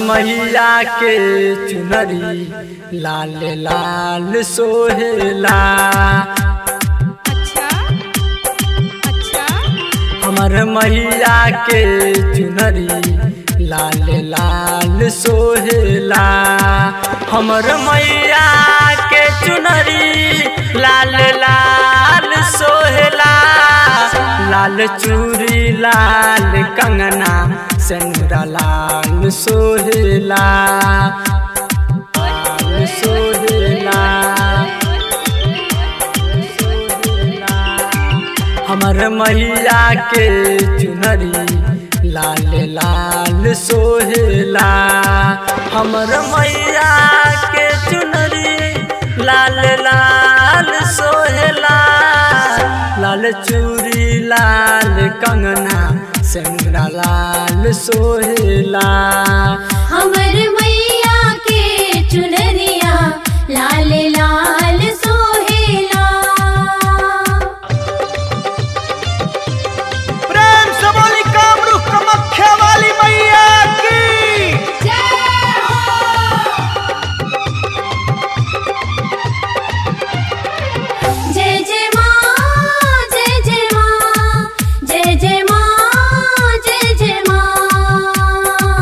मैया के चुनरी लाल लाल सोहेला अच्छा अच्छा हमर मैया के चुनरी लाल लाल सोहेला हमर मैया के चुनरी लाल लाल सोहेला लाल चूड़ी लाल कंगना सेनुरा लाल सोहेला लाल सोहेला हमर मैया के चुनरी लाल लाल सोहेला हमर मैया के चुनरी लाल लाल सोहेला लाल चूड़ी लाल कंगना सेंगरा लाल सोहेला हमर मैया के चुनरिया लाल लाल सोहेला प्रेम से बोली कामरूप कामाख्या वाली मैया की जय जय माँ जय जय माँ जय जय माँ जय जय माँ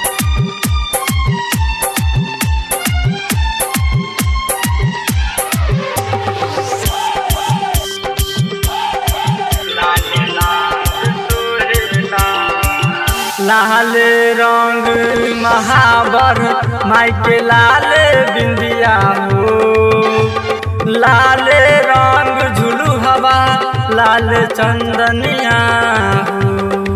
लाल रंग महावर माई के लाल बिंदिया हो लाल रंग झुलू हवा लाल चंदनिया हो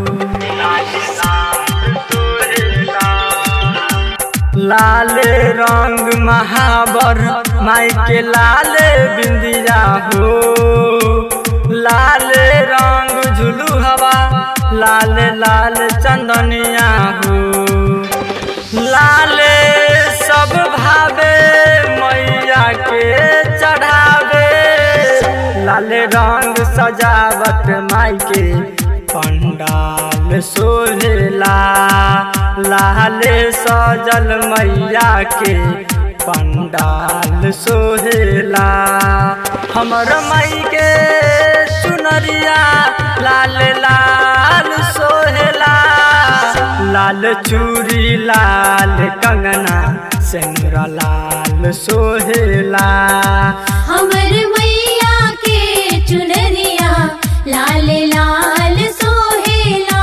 लाल रंग महावर माई के लाल बिंदिया हो लाल रंग झुलू हवा लाल लाल चंदनिया हो लाल सब भावे मैया के चढ़ावे लाल रंग सजावट माई के पंडाल सोहेला लाल सजल मैया के पंडाल सोहेला हमर माई के चुनरिया लाल लाल सोहेला लाल चूड़ी लाल कंगना सेंगरा लाल सोहेला हमर मैया के चुनरिया लाल लाल सोहेला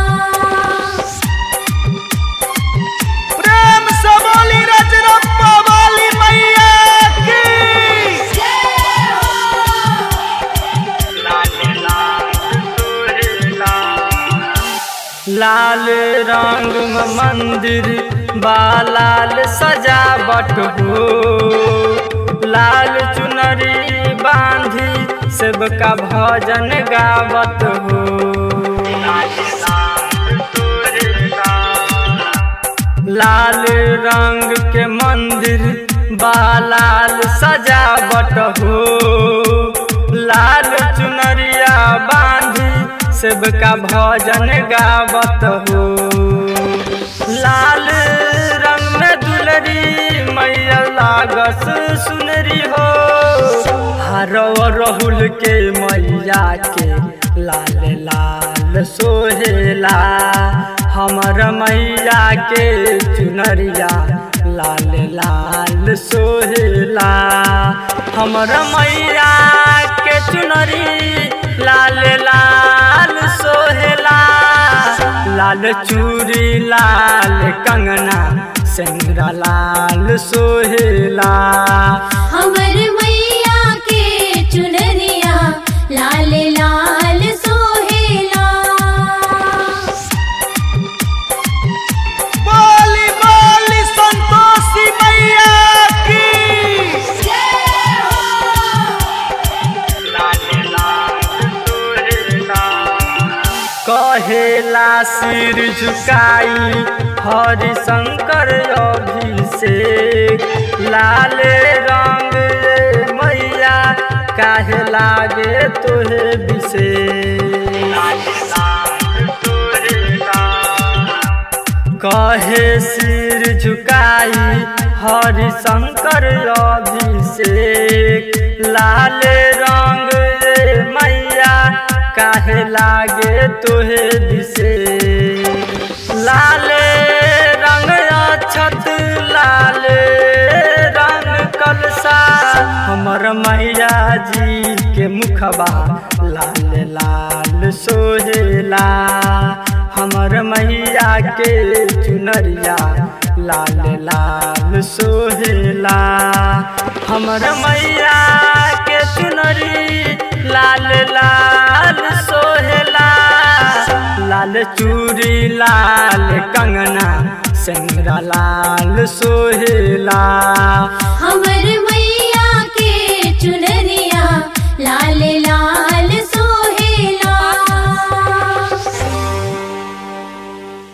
प्रेम से बोली रजरप्पा वाली मैया की लाल रंग में मंदिर बा लाल सजावट हो लाल चुनरी बांधी सबका भजन गावत हो लाल रंग के मंदिर बा लाल सजावट हो लाल चुनरिया बांधी सबका भजन गावत हो लाल रंग में दुलरी मैया लागस सुनरी हो हरव रहुल के मैया के लाल लाल सोहेला हमर मैया के चुनरिया लाल लाल सोहेला हमर मैया के चुनरी लाल लाल सोहेला लाल चूड़ी लाल कंगना सेंगरा लाल सोहेला हमर मैया के चुनरिया लाल लाल सोहेला बोली बोली संतोषी मैया की कहेला सिर झुकाई हरि शंकर अभिषेक लाल रंग मैया काहे लागे तोहे विशेष कहे सिर झुकाई हरि शंकर अभिषेक लाल रंग रे मैया काहे लागे तोहे दिसे लाल रंग अछत लाल रंग कलसा हमर मैया जी के मुखबा लाल लाल सोहेला हमर मैया के चुनरिया लाल लाल सोहेला हमर मैया के चुनरी लाल लाल सोहेला लाल चूड़ी लाल कंगना सिंगरा लाल सोहेला हमर मैया